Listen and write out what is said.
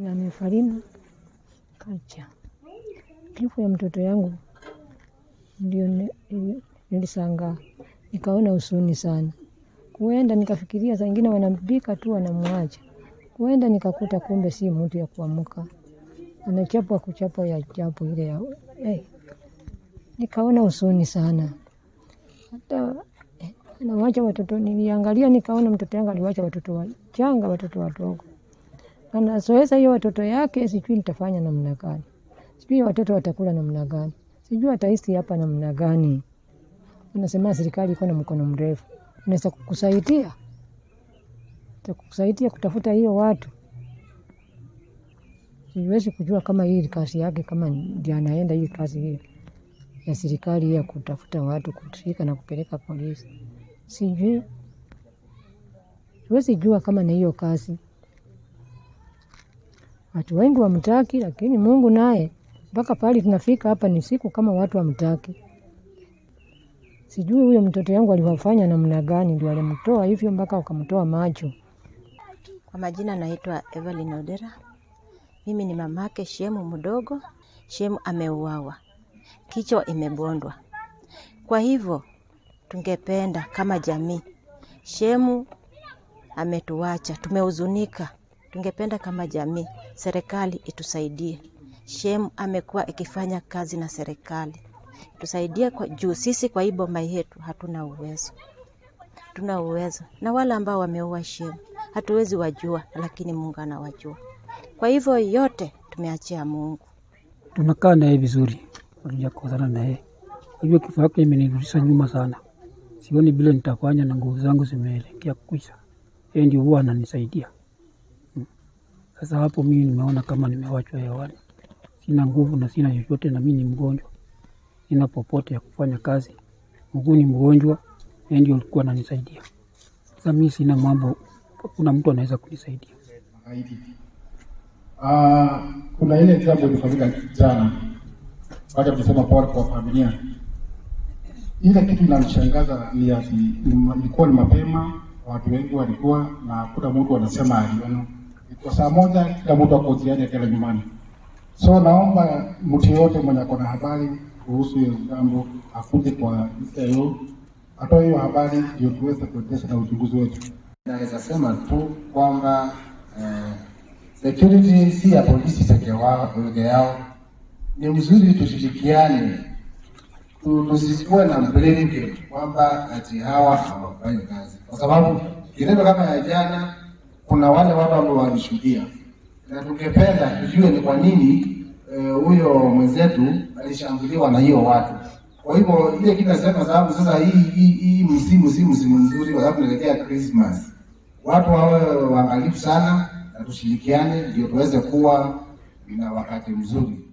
na ni Farina Kacha. Kifo ya mtoto yangu ndio ni- ni- nilishangaa, nikaona huzuni sana. Kuenda nikafikiria saa ingine wanampika tu wanamwacha. Kuenda nikakuta kumbe si mtu ya kuamka, anachapwa kuchapwa ya chapo ile ya eh. Nikaona huzuni sana hata eh, anawacha watoto. Niliangalia nikaona mtoto yangu aliwacha watoto wachanga, watoto wadogo, anazoeza hiyo watoto yake, sijui nitafanya namna gani, sijui watoto watakula namna gani, sijui ataishi hapa namna gani. Anasema serikali iko na mkono mrefu, unaweza kukusaidia kukusaidia kutafuta hiyo watu. Siwezi kujua kama hii kazi yake, kama ndio anaenda hii kazi hii ya serikali ya kutafuta watu, kushika na kupeleka polisi, sijui. Siwezi jua kama na hiyo kazi. Watu wengi wamtaki, lakini Mungu naye mpaka pale tunafika hapa ni siku kama watu wamtaki. Sijui huyo mtoto yangu aliwafanya namna gani, ndio alimtoa hivyo mpaka wakamtoa macho. Kwa majina naitwa Evelyn Odera. Mimi ni mamake Shemu mdogo. Shemu ameuawa, kichwa imebondwa. Kwa hivyo tungependa kama jamii, Shemu ametuacha, tumehuzunika. Tungependa kama jamii, serikali itusaidie. Shemu amekuwa ikifanya kazi na serikali, tusaidie kwa juu. Sisi kwa hii boma yetu hatuna uwezo tuna uwezo na wale ambao wameua Shemu hatuwezi wajua, lakini Mungu anawajua. Kwa hivyo yote tumeachia Mungu. tunakaa naye vizuri, hatujakosana naye. Kwa hivyo kifo yake imenirudisha nyuma sana, sioni vile nitafanya na nguvu zangu zimeelekea kwisha. Yeye ndio huwa ananisaidia. Mm. Sasa hapo mimi nimeona kama nimewachwa hewani, sina nguvu na sina chochote, na mimi ni mgonjwa, sina popote ya kufanya kazi. Mguu ni mgonjwa, yeye ndio alikuwa ananisaidia. Sasa mimi sina mambo, kuna mtu anaweza kunisaidia. Haiti. Ah, kuna ile jambo ilifanyika jana, wacha tusema pole kwa familia. Ile kitu inanishangaza ni ati ni ma- ilikuwa ni mapema, watu wengi walikuwa na hakuna mtu anasema aliona. Kwa saa moja kila mtu ako njiani akienda nyumbani. So naomba mtu yoyote mwenye ako na habari kuhusu hiyo jambo akuje kwa ICIO atoe hiyo habari ndio tuweze kuendesha na uchunguzi wetu. Naweza sema tu kwamba eh, security si ya polisi peke wao peke yao. Ni mzuri tushirikiane, tu- tusikuwe na blame game kwamba ati hawa hawafanyi kazi, kwa sababu kitendo kama ya jana, kuna wale watu ambao walishuhudia, na tungependa tujue ni kwa nini eh, huyo mwenzetu alishambuliwa na hiyo watu. Kwa hivyo ile kitu nasema, sababu sasa hii hii, hii msimu si msimu mzuri, kwa sababu tunaelekea Christmas watu wawe waangalifu sana na tushirikiane ndio tuweze kuwa na wakati mzuri.